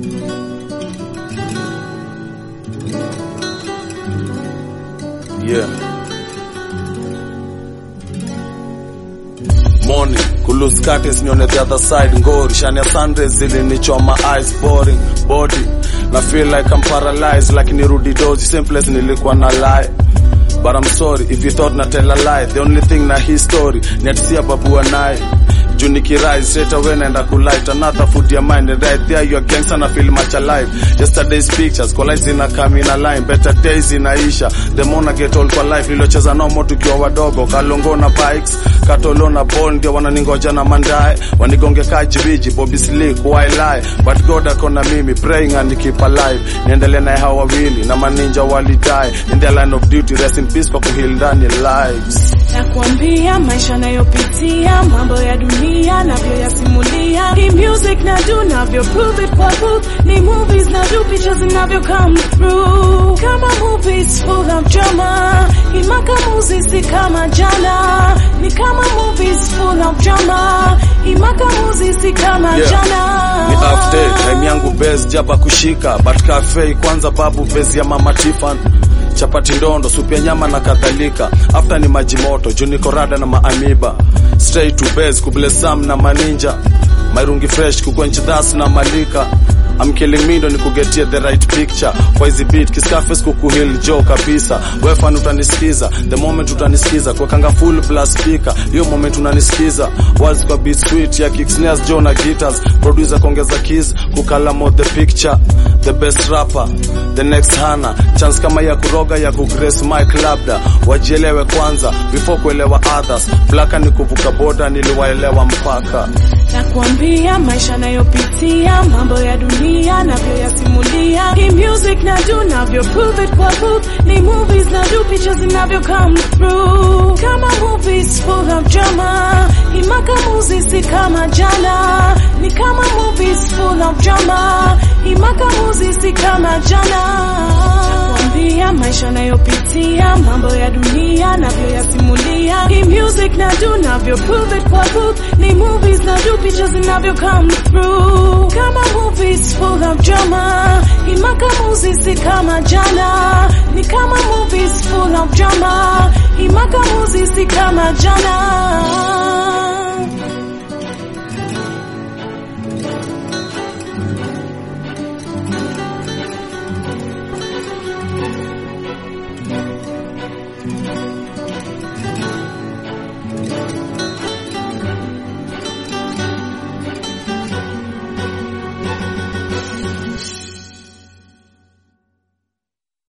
Yeah. Morning, kulose curtains nione the other side ngori shani ya sunrays zilinichoma eyes boring body na feel like I'm paralyzed like nirudi dozi same place nilikuwa na lie but I'm sorry if you thought na tell a lie the only thing na hii story ni atisia babu naye juu nikirise straight away naenda kulight another food ya mind and right there you are gangster na feel much alive yesterday's pictures kwa lights ina come in a line better days inaisha the more I get old kwa life niliocheza nomo tukiwa wadogo kalongo na bikes katolo na ball ndio wananingoja na mandae wanigonge kajibiji bobby slick why lie but god akona mimi praying and keep alive niendelee naye hawa wawili na maninja walidai in the line of duty rest in peace kwa kuheal ndani lives nakwambia maisha nayopitia mambo ya dunia navyoyasimulia hii music na do navyo prove it kwa booth ni movies na do pictures zinavyo come through kama movies full of drama imaka muzisi kama jana ni kama movies full of drama imaka muzisi kama Yeah. jana ni after time yangu base jaba kushika but cafe kwanza babu base ya mama Tiffany chapati ndondo supu ya nyama na kadhalika after ni maji moto juu niko rada na maamiba straight to base kublesam na maninja mairungi fresh kukwench das na malika I'm killing me ndo nikugetie the right picture kwa hizi beat kiskafes kukuhil jo kabisa wefan utanisikiza the moment utanisikiza kwa kanga full plus speaker hiyo moment unanisikiza wazi kwa beat sweet ya kick snares jo na guitars producer kuongeza keys kukalamo the picture the best rapper the next hana chance kama ya kuroga ya kugrace mic labda wajielewe kwanza before kuelewa others blaka ni kuvuka boda niliwaelewa mpaka nakwambia maisha nayopitia mambo ya dunia navyoyasimulia hii music na do navyo prove it kwa booth ni movies na do pictures zinavyo come through kama movies full of drama imaka muzisi kama jana ni kama movies full of drama imaka muzisi kama jana nakwambia maisha nayopitia mambo ya dunia navyoyasimulia hii music na do navyo prove it kwa booth ni movies na do pictures zinavyo come through kama movies full of drama imaka muzisi kama jana ni kama movies full of drama imaka muzisi kama jana